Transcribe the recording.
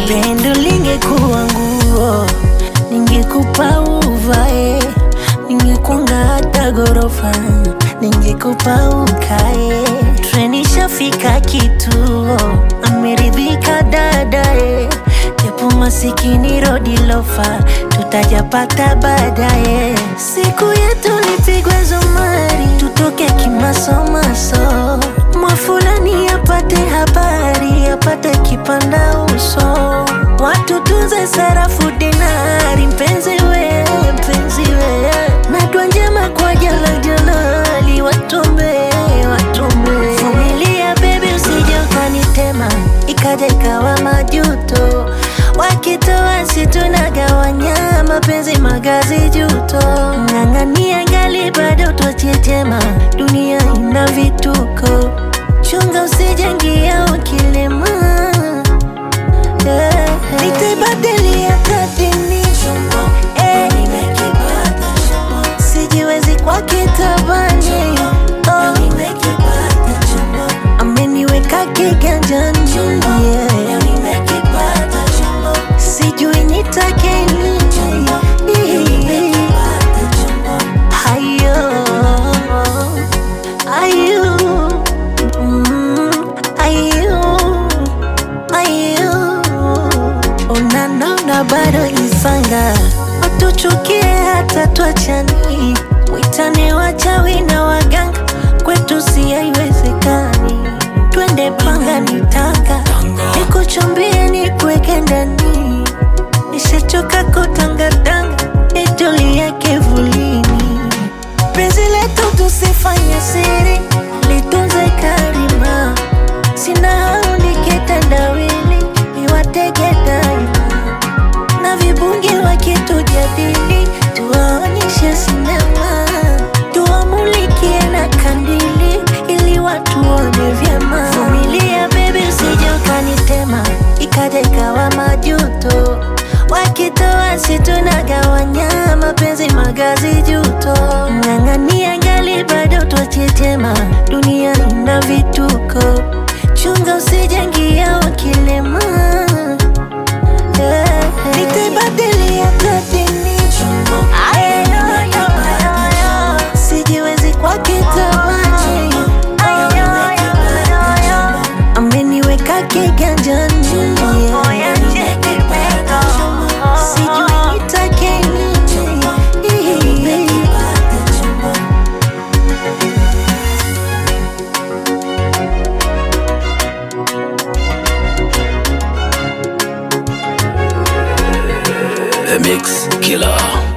Pendo lingekuwa nguo, ningekupa uvae, ningekunga hata gorofa, ningekupa ukae. Treni shafika kituo, ameridhika dadae, japo masikini rodi lofa, tutajapata baadaye. Siku yetu lipigwe zumari, tutoke kimasomaso, mwafulani apate habari, apate kipanda uso, watu tunze sarafu dinari, mpenzi we, mpenzi we, na dua njema kwa jala jalali, watombe, watombe. Vumilia baby, usije ukanitema, ikaja ikawa majuto, wakitoa si tunagawanya, mapenzi magazi juto, ng'ang'ania ngali bado twachetema, dunia ina vituko, chunga usijengia ukilema yeah. Nitaibadilia kadini eh. Sijiwezi kwa kitabani oh. Ameniweka kiganjani yeah. Sijui nitake nini Hayo Ayo mm, Ayo Ayo Unanona bado isanga Watuchukie hata tuachani Mwitane wachawi na waganga Kwetu si haiwezekani Twende panga nitanga Nikuchumbie nikuweke ndani Nishachoka kutangatanga Nitulie kivulini Penzi letu tusifanye siri Litunze karima Sina hau nikitendawili Niwatege daima Na vibungi wakitujadili Tuwaonyeshe sinema Tuwamulikie na kandili Ili watu waone vyema Vumilia baby usije ukanitema Ikaja ikawa majuto Wakitoa si tunagawanya Mapenzi magazi juto Ng'ang'ania ngali bado twachetema Dunia ina vituko Chunga usijengia ukilema yeah. Nitaibadilia kadini Sijiwezi kwa kitabani Ameniweka kiganjani yeah. Sijui nitake nini The Mix Killer.